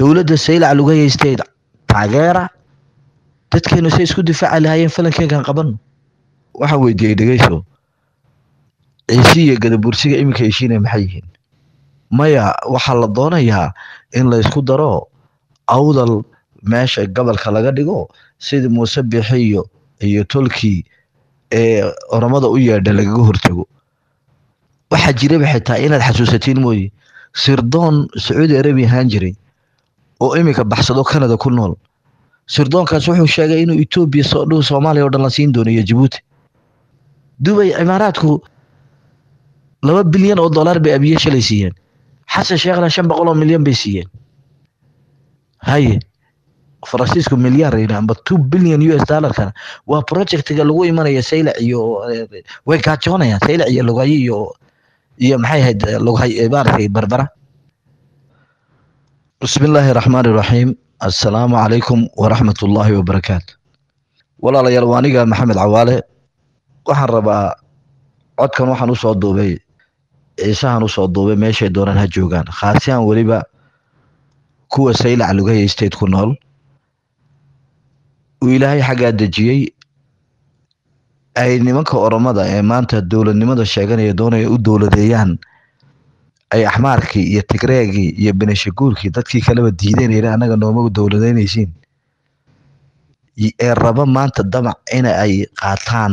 dowladda saylac lagu haystay taageera dadkeenu say isku difaaci lahaayeen falankeegan qaban waxaan weydiiyey dhegeyso ciisi iyo gadabursiga iminka heshiinaya maxay yihiin maya waxaa la doonayaa in la isku daro awdal meesha gobolka laga dhigo sidii muuse bixi iyo iyo tolkii ee oromada u yeedha lagaga hortago waxaa jiraba xitaa inaad xasuusatiin mooye sirdoon sacuudi arabiya ahaan jiray oo iminka baxsado canada ku nool sirdoonkaas wuxuu sheegay inuu etoobiya soo dhow soomaaliya oo dhan la siin doono iyo jabuuti dubay cimaaraadku laba bilyan oo dollar bay abiye shalay siiyeen xasan sheekhna shan boqol oo milyan bay siiyeen haye faransiisku milyaar yidhi amba two billion u s dollarkana waa projectiga lagu imanaya saylac iyo way gaajoonayaan saylac iyo lugayo iyo iyo maxay ahayd lughay maaragtay barbara bismi illaahi raxmaani raxiim assalaamu calaykum waraxmat ullaahi wabarakaatu walaalayaal waa aniga maxamed cawaale waxaan rabaa codkan waxaan usoo duubay ciisahan usoo duubay meeshay doonaan ha joogaan khaasiyan weliba kuwa saylac lugaya state ku nool uu ilaahay xaggaa dejiyey ay nimanka oromada ee maanta dowladnimada sheeganaya doonaya u dowladeeyaan ay axmaarkii iyo tigreegii iyo beneshaguurkii dadkii kaleba diideen yidhi annaga nooma dowladeynaysiin ee raba maanta damac in ay qaataan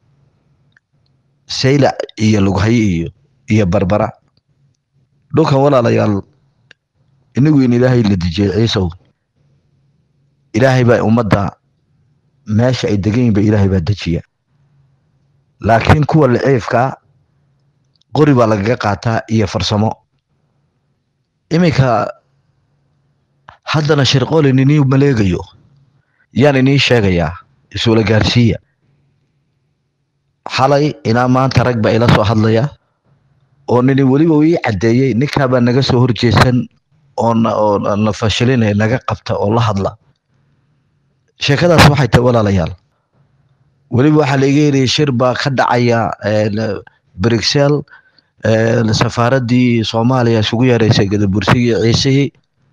saylac iyo lughaye iyo iyo barbara dhulkan walaalayaal inigu in ilaahay la dejiyey ciisow ilaahay baa ummadda meesha ay degan yihin ba ilaahay baa dejiya laakiin kuwa liciifkaa qori baa lagaga qaataa iyo farsamo iminka haddana shirqoolin inii maleegayo yaan inii sheegayaa isula gaarsiiya xalay ilaa maanta rag baa ila soo hadlaya oo nini weliba uu ii caddeeyey ninkaabaa naga soo horjeesan oo oo na fashilinaya naga qabta oo la hadla sheekadaas waxay tahay walaalayaal weliba waxaa la iga yidhi shir baa ka dhacaya brixel safaaraddii soomaaliya isugu yeereysay gadabursigii ciisihii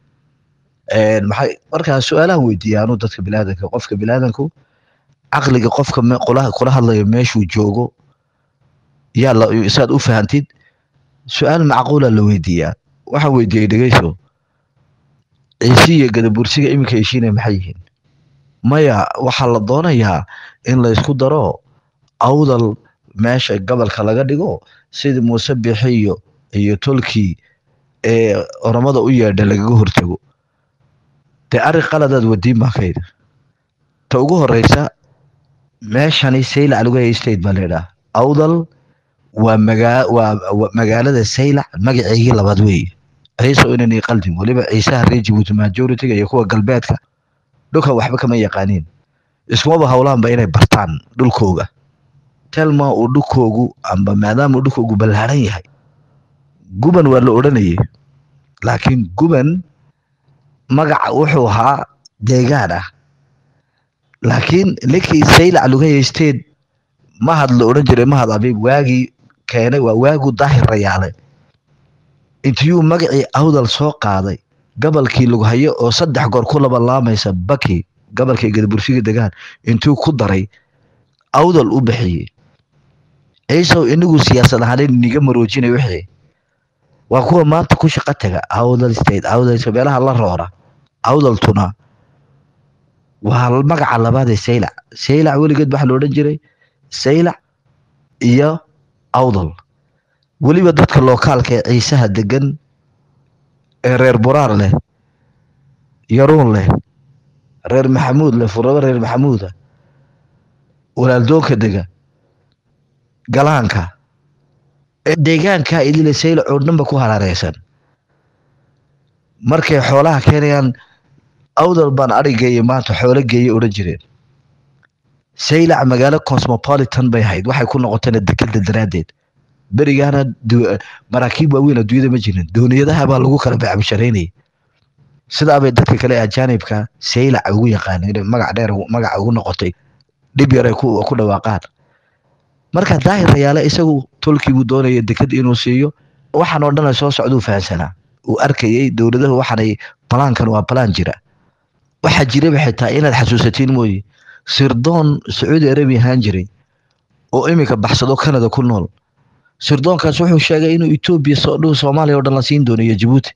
maxay markaa su-aalahan weydiiya anuu dadka bilaadanka qofka bilaadanku caqliga qofka kula hadlayo meeshuu joogo yaa la saad u fahantid su-aal macquula la weydiiyaa waxaan weydiiyey dhegeyso ciisi iyo gadabursiga iminka heshiinaya maxay yihiin maya waxaa la doonayaa in la isku daro awdal meesha gobolka laga dhigo sidii muuse bixi iyo iyo tolkii ee oromada u yeedha lagaga hortago dee arrin qaladaad wadiin baan ka yidhi ta ugu horeysa meeshani saylac lagu hayay state baa layidhaha awdal waa magaa waa magaalada saylac magaceygii labaad weeye ciise inani qaldim weliba ciisaha reer jibuuti majoritiga iyo kuwa galbeedka dhulkan waxba kama yaqaaniin iskumaba howlaanba inay bartaan dhulkooga telma uu dhulkoogu amba maadaama uu dhulkoogu ballaaran yahay guban waa la odhanayay laakiin guban magaca wuxuu ahaa deegaan ah laakiin ninkii saylac lugaya state mahad la odhan jiray mahad abiib waagii keenay waa waagu daahir rayaale intiyuu magacii awdal soo qaaday gobolkii lughayo oo saddex goor ku laba laamaysa baki gobolkii gadabursiga degaan intuu ku daray awdal u bixiyey ciisow inigu siyaasad ahaan niga maroojinay wixii waa kuwa maanta ku shaqo taga awdal state awdal meelaha la roora awdaltuna waa magaca labaad ee saylac saylac weligeed waxaa la odhan jiray saylac iyo awdal weliba dadka lookaalka ee ciisaha degan ee reer buraar leh yaruun leh reer maxamuud leh furabo reer maxamuuda walaaldoonka dega galaanka ee deegaanka idile saylac oo dhanba ku haraareysan markay xoolaha keenayaan awdal baan arigeeye maanta xoolo geeye odhan jireen saylac magaalo cosmopolitan bay ahayd waxay ku noqotayna dekeda daraaddeed berigaana maraakiib waaweyn adduunyada ma jirin dooniyadaha baa lagu kala becbisharaynayay sidaabay dadka kale ajaanibka saylac ugu yaqaaneen magac dheer magaca ugu noqotay dhib yar ay ku dhawaaqaan marka daahir rayaale isagu tolkii buu doonaya deked inuu siiyo waxaan oo dhan soo socduu fahansanaa uu arkayay dowladahu waxaanay balaankan waa balaan jira waxaa jiraba xitaa inaad xasuusatiin mooye sirdoon sacuudi arabiya ahaan jiray oo iminka baxsado canada ku nool sirdoonkaas wuxuu sheegay inuu etoobiya soo dhow soomaaliya oo dhan la siin doono iyo jabuuti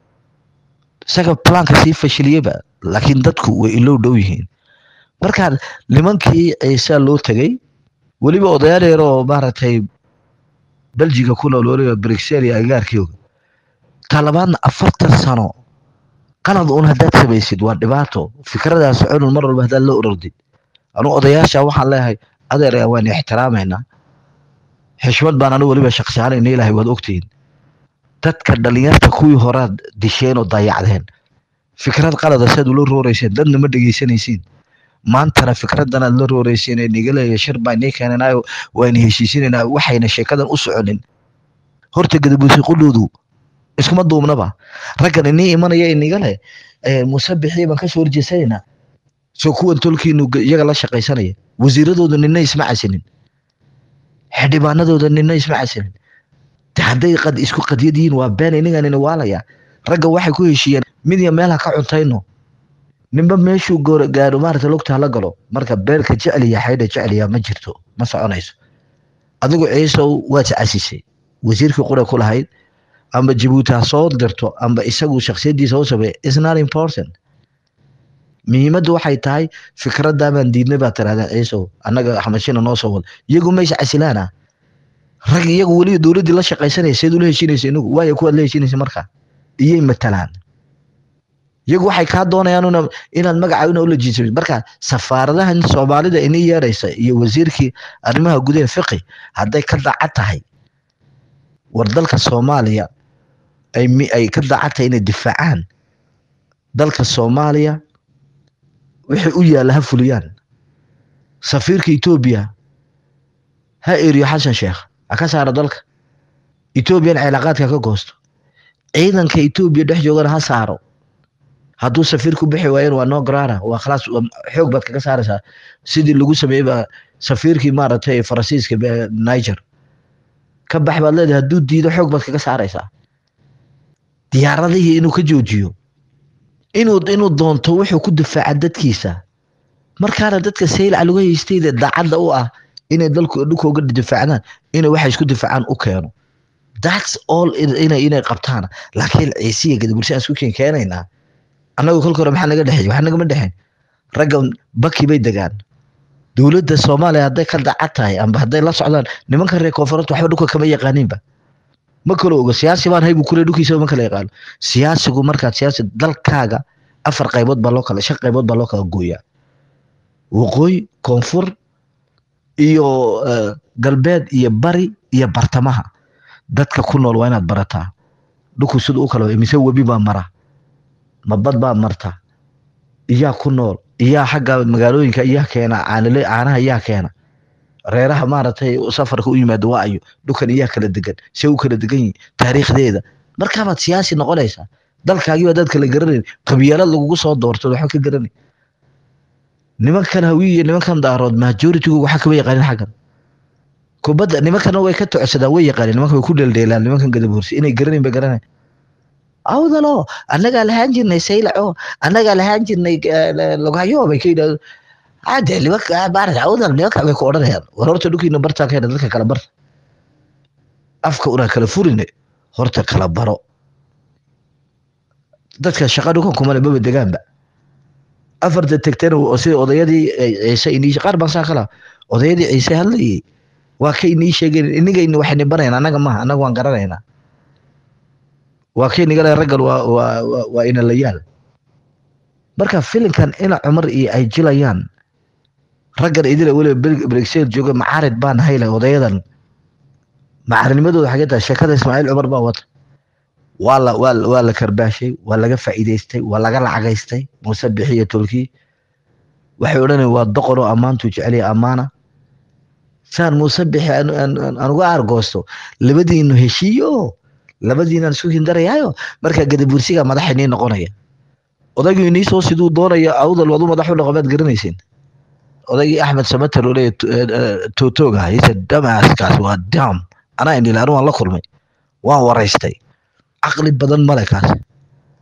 isaga balaanka sii fashiliyeba laakiin dadku way ilow dhow yihiin marka nimankii ciisaa loo tegay weliba odayaal yar oo maaragtay beljiga ku nool weliba brixel iyo agaarkioga talabaadna afartan sano qalad un haddaad samaysid waa dhibaato fikradaas cunun mar walba haddaad la orordid anuu odayaasha waxaan leeyahay adeer waan ixtiraamaynaa xishmad baan anu weliba shaqsiyaanayna ilaahay waad ogtihiin dadka dhalinyarta kuwii horaad disheen oo dayacdeen fikrad qalada saad ula rooreyseen dadna ma dhegeysanaysiin maantana fikradan aad la rooreyseen ee nigaleeya shir baa nii keenanaayo waan heshiisinaynaa waxayna sheekadan u soconin horta gadabuusi qudhoodu iskuma duubnaba raggan inii imanaya inigale musabixii baan kasoo horjeesanaynaa soo kuwan tolkiinu iyaga la shaqaysanaya wasiiradooda nina isma casinin xildhibaanadooda nina isma casinin hadday qad isku qadyad yihiin waa been iniganina waalaya ragga waxay ku heshiiyeen mid ya meel ha ka cuntayno ninba meeshuu goor gaaro maarata lugta hala galo marka beelka jeceliya xaydha jeceliya ma jirto ma soconayso adigu ciisow waad casisay wasiirkii qura ku lahayd amba jabuuti ha soo dirto amba isagu shaksiyadiisa u sameeya is not important muhiimaddu waxay tahay fikraddaa baan diidnay baa tirahdeen ciisow annaga xamashina noo soo wada iyagu maysa casilaana rag iyagu weliba dowladdii la shaqaysanaya seed ula heshinaysa inagu waayo kuwaad la heshinaysa markaa iyay matalaan iyagu waxay kaa doonayaan una inaad magaca una ula jiiso marka safaaradahan soomaalida inii yeeraysa iyo wasiirkii arrimaha gudaha fiqi hadday ka daacad tahay war dalka soomaaliya ay ay ka daacad tahay inay difaacaan dalka soomaaliya wixii u yaalla ha fuliyaan safiirka etoobiya ha eriyo xasan sheekh ha ka saaro dalka etoobiyan cilaaqaadka ka goosto ciidanka etoobiya dhex joogana ha saaro hadduu safiirku bixi waayeen waa noo garaara waa khalaas xoog baad kaga saaraysaa sidii lagu sameeyey baa safiirkii maaragtay faransiiska niger ka bax baad leedahay hadduu diido xoog baad kaga saaraysaa diyaaradihii inuu ka joojiyo inuu inuu doonto wuxuu ku difaaca dadkiisa markaana dadka saylaca lagu haystayda daacadda u ah inay dalku dhulkooga difaacdaan inay waxay isku difaacaan u keeno that's all inay inay qabtaan laakiin ciisiya gadabulshaan isku keen keenaynaa annagu kolka hore maxaa naga dhexeey waxaa nagama dhexeyn raggan baki bay degaan dowladda soomaaliya hadday ka dacad tahay amba hadday la socdaan nimanka reer koonfuranta waxba dhulka kama yaqaaniinba ma kala ogo siyaasi baan haybu kule dhulkiisa ma kala yaqaano siyaasigu markaad siyaasi dalkaaga afar qaybood baa loo kala shan qaybood baa loo kala gooyaa waqooyi koonfur iyo galbeed iyo bari iyo bartamaha dadka ku nool waa inaad barataa dhulku sida u kala mise webi baa mara mabad baa marta iyaa ku nool iyaa xagga magaalooyinka iyaa keena caanile caanaha iyaa keena reeraha maaragtay safarka u yimaado waa ayo dhulkan iyaa kala degan see u kala degan yihin taariikhdeeda markaabaad siyaasi noqonaysaa dalkaagii baa dad kala garanayn qabyaalad lagugu soo doorto waxba ka garanay nimankan hawiy iyo nimankan daarood majoritigu waxa kama yaqaanin xaggan kubadda nimankana way ka tocsadaan way yaqaanin nimanka way ku dheeldheelaan nimankan gadaboorsi inay garanayn bay garanay awdalo annagaa lahaan jirnay saylaco annagaa lahaan jirnay logahyo bay ka yidhahdo ade nimanka maarata awdal nimanka bay ku odhanayaan war horta dhulkiina bartaa ka dadka kala barta afka una kala furine horta kala baro dadka shaqa dhulkan kumale maba degaanba afarta tegtana sida odayadii ciise inii qaar baan saa kala odayadii ciise hadlayay waa ka inii sheegeen inigayni waxayni barayna annaga maha annaga waan garanaynaa waa kay nigale raggan waa waa waa inalayaal marka filinkan ina cumar iyo ay jilayaan raggan idila weliba brexel jooga macaarid baan hayle odayadan macaarinimadooda xagee tahay sheekada ismaaciil cumar baa wata waa la waa waa la karbaashay waa laga faa'iidaystay waa laga lacagaystay muuse bixiyo tolkii waxay odhanayaan waa doqon oo ammaantuu jeceliya ammaana saan muuse bixi aan uga argoosto labadiinu heshiiyo labadiinaan isku hindarayaayo markaa gadabursiga madaxa inii noqonaya odaygii inii soo siduu doonaya awdal wadu madax u dhaqo maad garanaysin odaygii axmed samater oo leeya tootooga hayse damaskaas waa dam anaa indhila anu waan la kulmay waan waraystay caqli badan male kaas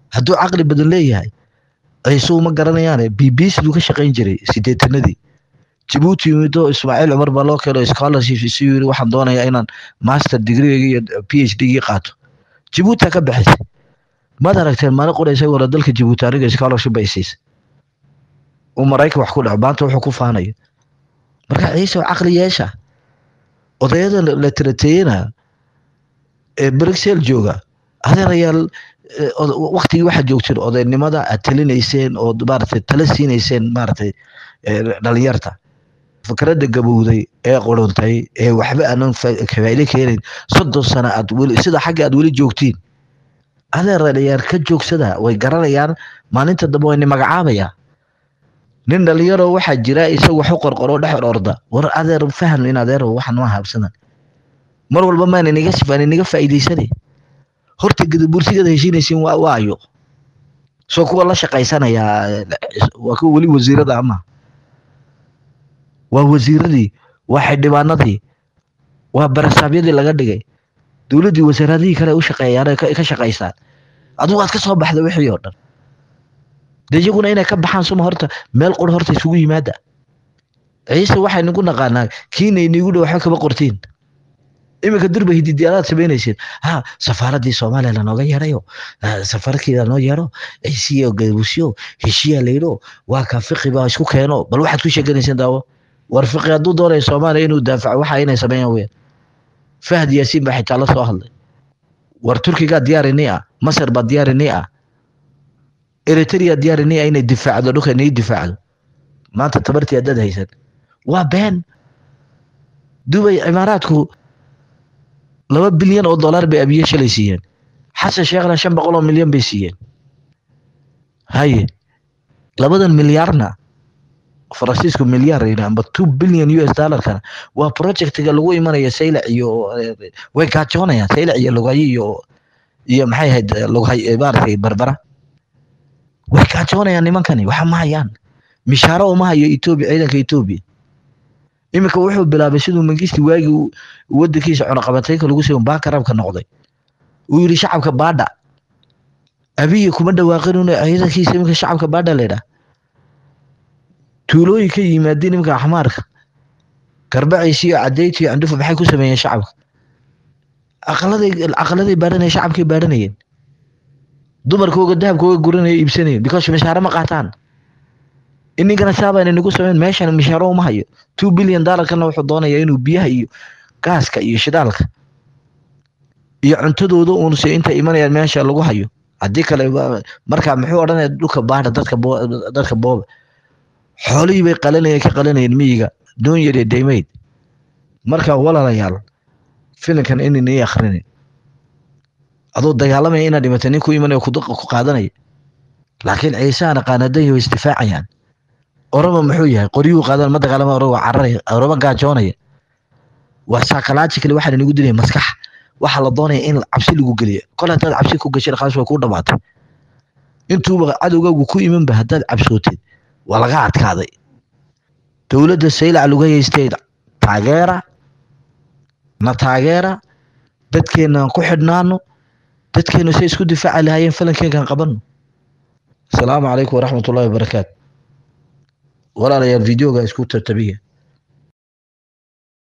hadduu caqli badan leeyahay ciise uma garanayaane b b c duu ka shaqayn jiray sideetanadii jabuuti yimido ismaaciil cumar baa loo keeno scholarship isu yiri waxaan doonayaa inaan master degree iyo p h d gii qaato jabuuti ka bixisay maad aragteen maalin qura isagoo dalka jabuuti aniga scholarship bay siisay uu maraykan wax ku dhaco maanta wuxuu ku faanayo marka ciise caqli yeesha odayada la tirateeyena ee bruxelles jooga adeerayaal waktigii waxaad joogteen odaynimada aad talinayseen oo maaragtay tala siinayseen maaragtay dhalinyarta fikradda gabowday ee quruntay ee waxba aanan faa'iido keenayn soddon sano aad weli sida xagga aad weli joogtiin adeerayaal ka joogsada way garanayaan maalinta dambe wayna magacaabayaa nin dhalinyaro waxaa jira isagu wax u qorqoro dhex orda war adeer faham in adeer waxan ma habsadan mar walba maan inaga sifaan inaga faa'iidaysanay horta gadabursigada heshiinaysiin waa waayo soo kuwa la shaqaysanayaa waa kuwa weli wasiirada ama waa wasiiradii waa xildhibaanadii waa barasaabyadii laga dhigay dowladdii wasaaradihii kale u shaqeeyaan ka shaqaysaan adigu aad ka soo baxda wixii oo dhan dee iyaguna inay ka baxaan suma horta meel qur horta isugu yimaada ciise waxay nagu naqaanaa kiina inigu dhow waxba kama qortiin iminka durba hididiyaalaad samaynaysid ha safaaraddii soomaaliya lanooga yeerayo safaradkii lanoo yeero ciisiyo gabuusyo heshiyaa layidho waa ka fiqi baa isku keeno bal waxaad ku sheeganayseen daawo war fiqi hadduu doonayo soomaaliya inuu daafaco waxa inay sameeyaan weyn fahad yaasiin baa xitaa la soo hadlay war turkigaa diyaarini ah masar baa diyaarini ah eritrea diyaarini ah inay difaacdo dhulka inay difaacdo maanta tabartii haddaad haysan waa been dubay cimaaraadku laba bilyan oo dollar bay abiye shalay siiyeen xasan sheekhna shan boqol oo milyan bay siiyeen haye labadan milyaarna faransiisku milyaar amba two billion u s dollarkana waa projectiga lagu imanaya saylac iyo way gaajoonayaan saylac iyo lugayo iyo iyo maxay ahayd lughay maaragtay barbara way gaajoonayaan nimankani waxa ma hayaan mishaaro uma hayo etoobiya ciidanka etoobiya iminka wuxuu bilaabay siduu mangisti waagii wadankiisa cunaqabatayka lagu sii baakarabka noqday uu yidhi shacabka baadha abiyi kuma dhawaaqin ciidankiisa iminka shacabka baadha laydhaa tuulooyin ka yimaadeen iminka axmaarka garbaciisi iyo cadeyti iyo candhufa maxay ku sameeyeen shacabka aqaladay aqaladay baadhanayeen shacabkay baadhanayeen dumarkooga dahabkooga guranaya iibsanayeen because mishaaro ma qaataan ininkana saabayna nagu sameyn meeshan mishaaro uma hayo two billion dollarkana wuxuu doonayaa inuu biyaha iyo gaaska iyo shidaalka iyo cuntadooda uunse inta imanayaan meesha lagu hayo haddii kale markaa muxuu odhanaya dhulka baadha dadka dadka booba xoolihii bay qalanayeen ka qalanayeen miyiga doon yar iyo daymayd marka walaalayaal filinkan inay akhrinin adoo dagaalamaya inaad dhimatay nin ku imanaya ku qaadanaya laakiin ciisaana qaanadayo isdifaacayaan orama muxuu yahay qoryuhu qaadan ma dagaalama orama cararaya orama gaajoonaya waa psychologically waxaa inagu dilaya maskax waxaa la doonaya in cabsi lagu geliyo kol haddaad cabsi ku gashay khalas way kuu dhamaatay intuuba cadowgaagu ku imanba haddaad cabsootid waa laga adkaaday dowladda saylac lugaya state taageera na taageera dadkeenaan ku xidhnaano dadkeenu say isku difaaci lahaayeen falankeenkan qabano asalaamu calaykum waraxmat ullahi wabarakaatu walaalayaal videoga isku tartabiya